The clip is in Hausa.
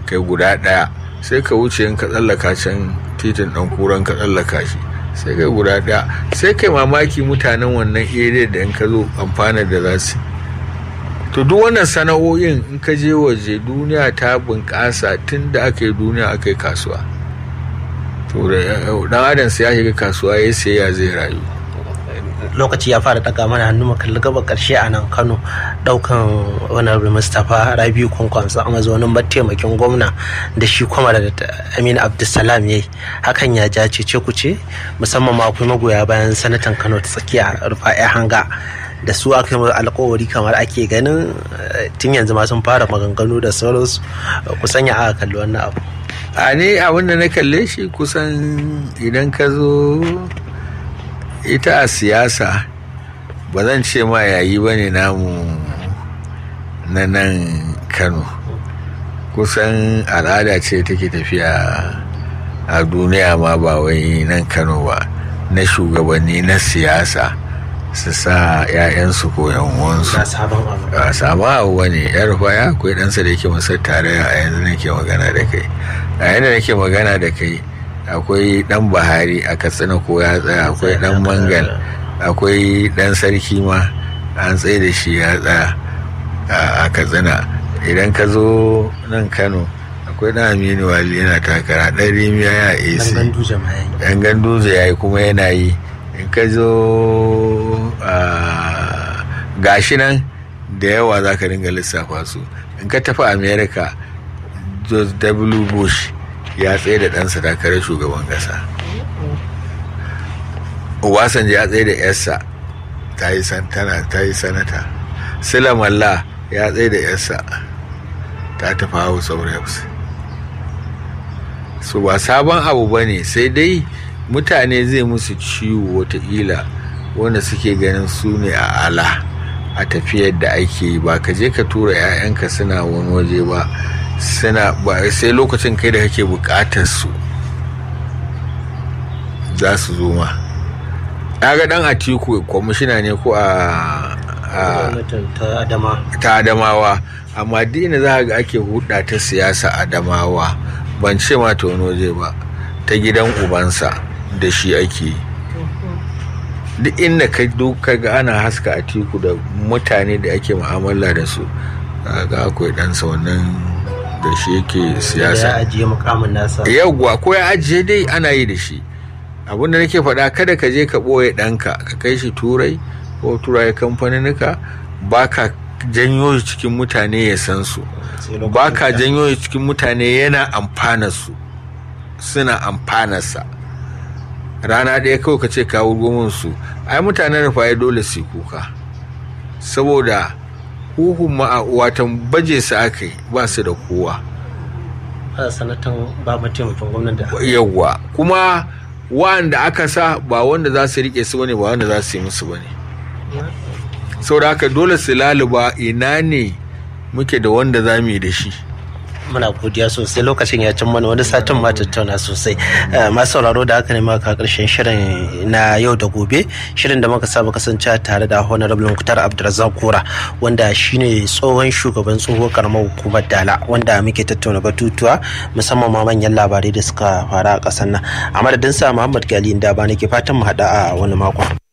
kai guda ɗaya sai ka wuce in ka tsallaka can titin ɗan kuran ka tsallaka shi sai kai guda ɗaya sai kai mamaki mutanen wannan area da in ka zo amfana da za su to duk wannan sana'o'in in ka je waje duniya ta bunƙasa tun da aka yi duniya aka yi kasuwa to dan adam sai ya shiga kasuwa ya sai ya zai rayu lokaci ya fara daga mana hannu makalli gaba karshe a nan kano daukan honorable mustapha rabiu kwankwamsa a mazaunin mataimakin gwamna da shi kuma da aminu abdulsalam ya yi hakan ya ja ce ce kuce musamman ma akwai magoya bayan sanatan kano ta tsakiya rufa'i hanga da su aka yi alkawari kamar ake ganin tun yanzu ma sun fara maganganu da sauransu kusan ya aka kalli wannan abu a ne abin da na kalle shi kusan idan ka zo ita a siyasa ba zan ce ma yayi ba ne namu na nan kano kusan al'ada ce take tafiya a duniya ma ba wai nan kano ba na shugabanni na siyasa su sa 'ya'yansu ko yan'uwansu a sabon abu ba ne ya rufa ya akwai ɗansa da yake masar tare a yanzu nake magana da kai a yanzu nake magana da kai akwai dan bahari a katsina ko ya tsaya akwai dan mangal akwai dan sarki ma an tsaye da shi ya tsaya a katsina idan ka zo nan kano akwai dan aminu wali yana takara dan rimiya ya esi yan ganduje ya yi kuma yana yi in ka zo gashi nan da yawa za ka ringa lissafa su in ka tafi america george w bush ya tsaye da ɗansa takarar shugaban ƙasa obasanjo ya tsaye da yarsa ta yi sanata silamalla ya tsaye da yarsa ta tafi house of reps su ba sabon abu ba ne sai dai mutane zai musu ciwo wataƙila wanda suke ganin su ne a ala a tafiyar da ake yi ba ka je ka tura 'ya'yanka suna wani waje ba suna ba sai lokacin kai da kake bukatar su za su zo ma ga dan atiku kwamishina ne ko a ta adamawa amma dina za ga ake hudda ta siyasa adamawa ban ce ma ta wani waje ba ta gidan ubansa da shi ake duk inda ka duka ga ana haska atiku da mutane da ake mu'amala da su ga akwai ɗansa wannan da shi yake siyasa ya ajiye mukamin nasa yawwa ko ya ajiye dai ana yi da shi abin da nake faɗa kada ka je ka ɓoye ɗanka ka kai shi turai ko turai kamfaninnika ba ka janyo shi cikin mutane ya san su ba ka janyo shi cikin mutane yana amfana su suna amfanarsa rana ɗaya kawai ka ce kawo gomin su ai mutanen rufaye dole su kuka saboda huhun ma watan baje su aka yi ba su da kowa sanatan ba mataimakin gwamnati yawwa kuma wanda aka sa ba wanda za su rike su bane ba wanda za su yi musu bane saboda haka dole su laluba ina ne muke da wanda za mu yi da shi muna godiya sosai lokacin ya cin mana wani satin ma tattauna sosai masu sauraro da aka nema ka karshen shirin na yau da gobe shirin da muka saba kasance tare da honorable mukhtar abdulrazak kora wanda shine tsohon shugaban tsohuwar karamar hukumar dala wanda muke tattauna batutuwa musamman ma manyan labarai da suka fara a kasar nan a madadin sa muhammad gali da ba nake fatan mu hada a wani makon